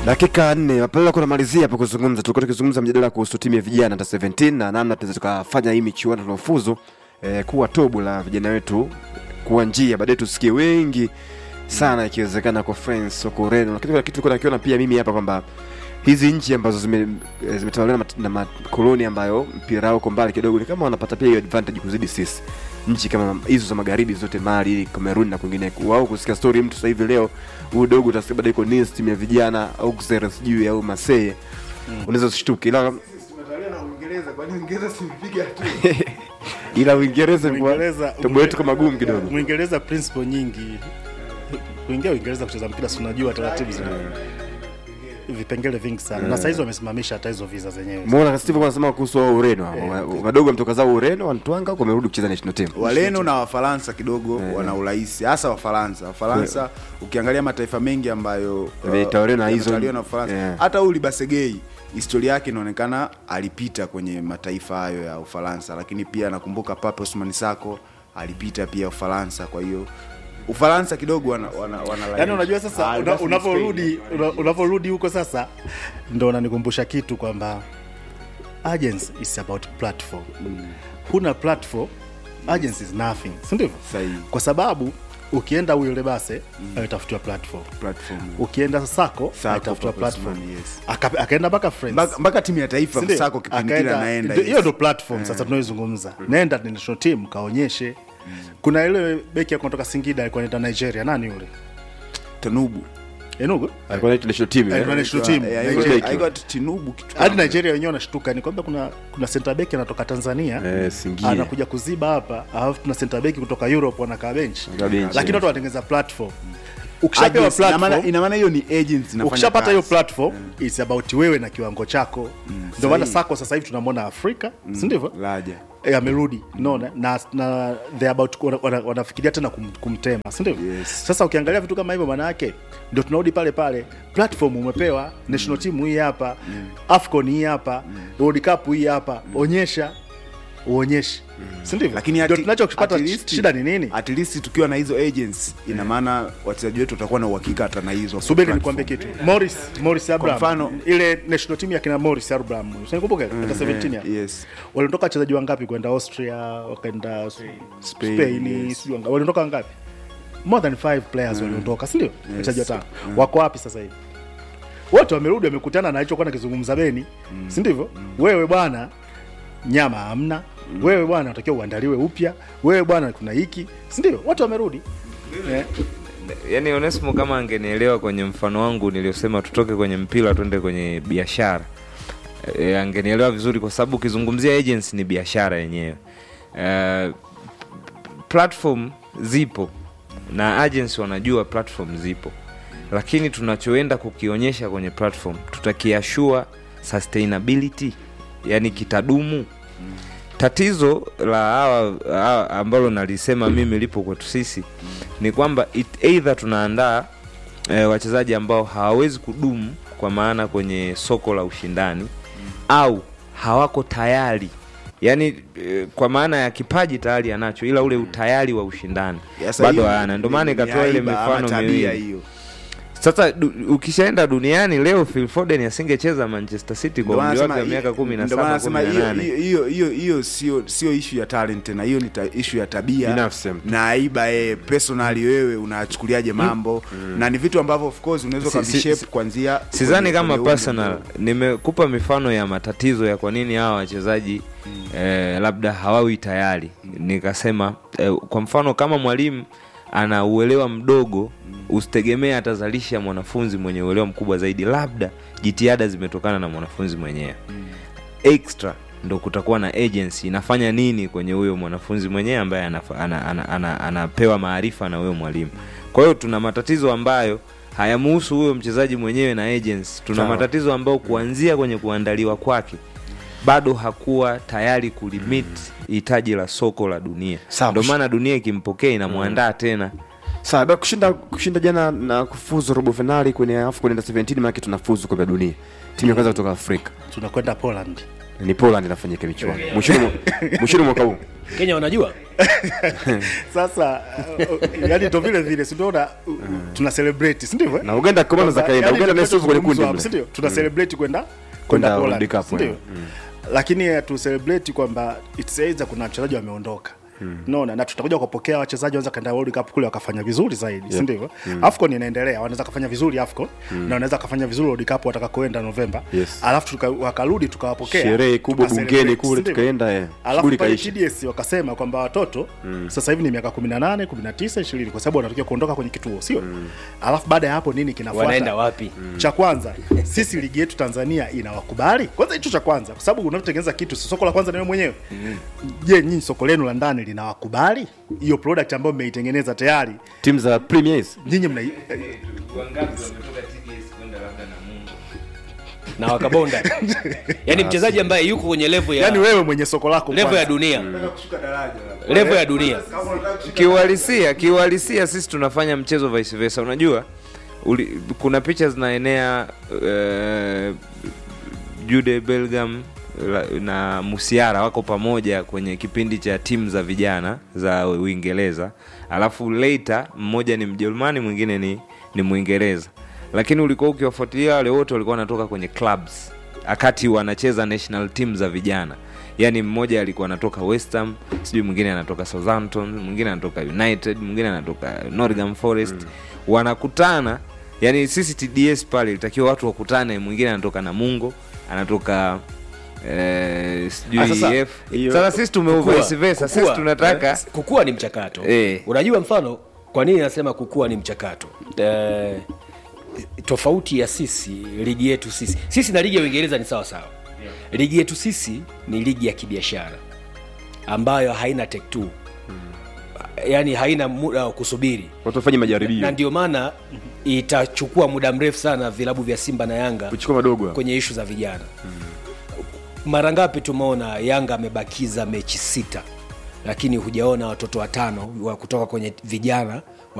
dakika nne mapema kunamalizia hapo kuzungumza tulikuwa tukizungumza mjadala kuhusu timu ya vijana hata 17 na namna tunaweza tukafanya hii michuano tunaofuzu eh, kuwa tobu la vijana wetu kuwa njia baadaye tusikie wengi sana ikiwezekana kwa France huko Ureno lakini kuna kitu nilikuwa nakiona pia mimi hapa kwamba hizi nchi ambazo zime eh, zimetawaliwa na mat- na makoloni ambayo mpira wao uko mbali kidogo ni kama wanapata pia hiyo advantage kuzidi sisi nchi kama hizo za magharibi zote Mali, Cameroon na kwingineko. Wao kusikia story mtu sasa hivi leo huyu dogo utasikia bado iko Nice timu ya vijana au Auxerre sijui au Marseille. Unaweza usishtuke ila Tumetalia na Uingereza, kwani Uingereza simpiga tu. ila Uingereza kwa Uingereza tobo yetu kama gumu kidogo. Uingereza principle nyingi kuingia Uingereza kucheza mpira, si unajua taratibu zina vipengele vingi sana na saizi wamesimamisha hata hizo visa zenyewe. Muona Steve anasema kuhusu wao Ureno hao. Wa- wadogo wametoka zao Ureno wanatwanga huko wamerudi kucheza national team. Waleno na Wafaransa kidogo wana urahisi, hasa Wafaransa. Wafaransa ukiangalia mataifa mengi ambayo Yametawaliwa na hizo- yametawaliwa na Ufaransa, yeah. hata huyu Libasegei historia yake inaonekana alipita kwenye mataifa hayo ya Ufaransa, lakini pia nakumbuka Pape Ousmane Sako alipita pia Ufaransa. Kwa hiyo Ufaransa kidogo wana, wana, wana Yaani unajua sasa Ah, una- basi ni unaporudi Spain. una- unaporudi huko sasa ndo unanikumbusha kitu kwamba agency is about platform. Huna platform, agency is nothing, si ndivyo? Sahihi. Kwa sababu ukienda Uyole Base alitafutiwa platform, platform ukienda Sako Sako, alitafutiwa Pape platform, Ousmane, yes. Aka- akaenda mpaka France mpaka mpaka timu ya taifa Si ndio? Sako kipindi kile Akaenda- anaenda ndio- hiyo yes. ndo platform sasa tunaoizungumza nenda national team kaonyeshe kuna ile beki ya kutoka Singida alikuwa anaenda Nigeria nani yule Tanubu Enugu Alikuwa anaitwa national team. Alikuwa eh? national team Eh, Nigeria. haikuwa- haikuwa Tinubu kitu hadi kama- Nigeria wenyewe wanashtuka ni kwamba kuna kuna center back anatoka Tanzania Eh, Singida. anakuja kuziba hapa alafu tuna center back kutoka Europe wanakaa bench Wanakaa bench, lakini yes. watu wanatengeneza platform ukishapewa Agency, ina maana- platform ina maana hiyo ni agents inafanya ukishapata hiyo kazi. platform it's about wewe na kiwango chako ndio maana sahihi. Sako sasa hivi tunamwona Afrika si ndivyo Laja. e, amerudi unaona na, na they about wana- wana- wanafikiria tena kum, kumtema si ndivyo Yes. sasa ukiangalia vitu kama hivyo maana yake ndio tunarudi pale pale platform umepewa national team hii hapa afcon hii hapa world cup hii hapa onyesha uonyeshe si ndivyo lakini ndio ati- tunachokipata at least- shida ni nini at least tukiwa na hizo agents ina maana wachezaji wetu watakuwa na uhakika hata na hizo subiri platform. nikwambie kitu morris morris abraham mfano- ile national team ya kina morris abraham usinikumbuke hata 17 ya yes waliondoka wachezaji wangapi kwenda austria wakaenda Spain, spain yes. sijui wanga- waliondoka wangapi more than five players waliondoka si ndio wachezaji watano wako wapi sasa hivi wote wamerudi wamekutana na alichokuwa nakizungumza beni si ndivyo wewe bwana nyama hamna wewe bwana unatakiwa uandaliwe upya wewe bwana kuna hiki si ndivyo wote wamerudi Eh, yani Onesmo kama angenielewa kwenye mfano wangu niliosema tutoke kwenye mpira twende kwenye biashara e, angenielewa vizuri kwa sababu ukizungumzia agency ni biashara yenyewe e, platform zipo na agency wanajua platform zipo lakini tunachoenda kukionyesha kwenye platform tutakiashua sustainability yani kitadumu tatizo la hawa hawa ambalo nalisema mimi lipo kwetu sisi ni kwamba it- either tunaandaa e, wachezaji ambao hawawezi kudumu kwa maana kwenye soko la ushindani au hawako tayari yaani e, kwa maana ya kipaji tayari anacho ila ule utayari wa ushindani Yes, bado hiyo hana ndio ni- maana ni ikatoa ile aiba ama mifano tabia miwili hiyo sasa du, ukishaenda duniani leo Phil Foden asingecheza Manchester City kwa Ndio maana umri wake wa nasema- miaka kumi na ndio maana saba nasema kumi na hiyo- nane hiyo- hiyo hiyo sio sio ishu ya talent tena hiyo ni ta, ishu ya tabia Binafsi ya mtu. na aiba yeye personally wewe unachukuliaje mambo na ni vitu ambavyo of course unaweza Si- ukavishape si- kuanzia sidhani kwenye- kama kwenye umri personal mdogo. nimekupa mifano ya matatizo ya kwa nini hawa wachezaji eh, labda hawawi tayari nikasema eh, kwa mfano kama mwalimu ana uelewa mdogo usitegemee atazalisha mwanafunzi mwenye uelewa mkubwa zaidi labda jitihada zimetokana na mwanafunzi mwenyewe extra ndo kutakuwa na agency inafanya nini kwenye huyo mwanafunzi mwenyewe ambaye anafa- ana, ana, ana, anapewa maarifa na huyo mwalimu kwa hiyo tuna matatizo ambayo hayamuhusu huyo mchezaji mwenyewe na agency tuna Sawa. matatizo ambayo kuanzia kwenye kuandaliwa kwake bado hakuwa tayari kulimit hitaji la soko la dunia Sawa. ndio maana dunia ikimpokea inamwandaa tena Sawa, baada ya kushinda kushinda jana na kufuzu robo finali kwenye AFCON under 17 maana tunafuzu kombe la dunia. Timu ya kwanza kutoka Afrika. tunakwenda poland ni poland inafanyika michuano mwishoni mwa- mwishoni mwaka huu kenya wanajua sasa uh, yani ndo vile vile sindiona tuna celebrate si ndivyo eh? na uganda komano za kaenda Yaani uganda naye sio kwenye kundi tunachozungumzwa hapa, mle. si ndio? tuna celebrate kwenda Kwenda kwenda World Poland, Cup, si ndio? eh. lakini eh, tu celebrate kwamba it's either kuna wachezaji wameondoka naona na tutakuja kupokea wachezaji wanaweza kaenda World Cup kule wakafanya vizuri zaidi si ndivyo AFCON inaendelea wanaweza kufanya vizuri AFCON na wanaweza kufanya vizuri World Cup watakakoenda Novemba Yes. alafu tuka, wakarudi tukawapokea sherehe kubwa tukacelebrate, bungeni kule si ndivyo? tukaenda eh, alafu shughuli pale kaisha TDS wakasema kwamba watoto sasa hivi ni miaka 18 19 20 kwa sababu wanatakiwa kuondoka kwenye kituo sio alafu baada ya hapo nini kinafuata wanaenda wapi cha kwanza sisi ligi yetu tanzania inawakubali kwanza hicho cha kwanza kwa sababu unavyotengeneza kitu si soko la kwanza niwe mwenyewe je nyinyi soko lenu la ndani linawakubali hiyo product ambayo mmeitengeneza tayari timu za premiers nyinyi mna eh, na wakabonda yaani mchezaji ambaye yuko kwenye level ya yani wewe mwenye soko lako level ya kwanza. dunia level ya dunia kiuhalisia kiuhalisia sisi tunafanya mchezo vice versa unajua uli, kuna picha zinaenea uh, jude belgam la- na musiara wako pamoja kwenye kipindi cha timu za vijana za uingereza alafu later mmoja ni mjerumani mwingine ni, ni mwingereza lakini ulikuwa ukiwafuatilia wale wote walikuwa wanatoka kwenye clubs akati wanacheza national team za vijana yaani mmoja alikuwa anatoka West Ham sijui mwingine anatoka southampton mwingine anatoka united mwingine anatoka nottingham forest mm. wanakutana yani sisi tds pale ilitakiwa watu wakutane mwingine anatoka namungo anatoka eh, sijui Ah, sasa, EF. hiyo- sasa sisi tume Kukua, vice versa sisi kukua, tunataka eh, kukua ni mchakato Eh. unajua mfano kwa nini nasema kukua ni mchakato eh, tofauti ya sisi ligi yetu sisi sisi na ligi ya uingereza ni sawa sawa ligi yetu sisi ni ligi ya kibiashara ambayo haina take two yaani haina muda wa kusubiri watu wafanye na majaribio ndio maana itachukua muda mrefu sana vilabu vya simba na yanga kuchukua madogo hapo. kwenye ishu za vijana mara ngapi tumeona yanga amebakiza mechi sita lakini hujaona watoto watano wa kutoka kwenye vijana